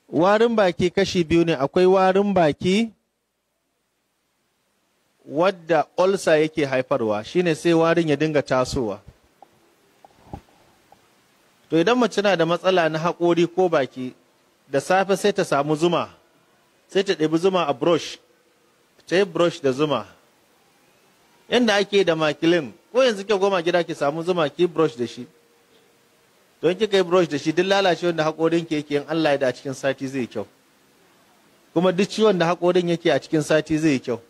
warin baki kashi biyu ne akwai warin baki wadda olsa yake haifarwa shine sai warin ya dinga tasowa to idan mace na da matsala na haƙori ko baki da safe sai ta samu zuma sai ta ɗabi zuma a brush ta yi brush da zuma yadda ake da makilin ko yanzu ke goma gida ki samu zuma ki brush da shi don kika yi brush da shi duk lalacewar da haƙorin ke yake in Allah ya da a cikin sati zai kyau kuma duk ciwon da haƙorin yake a cikin sati zai kyau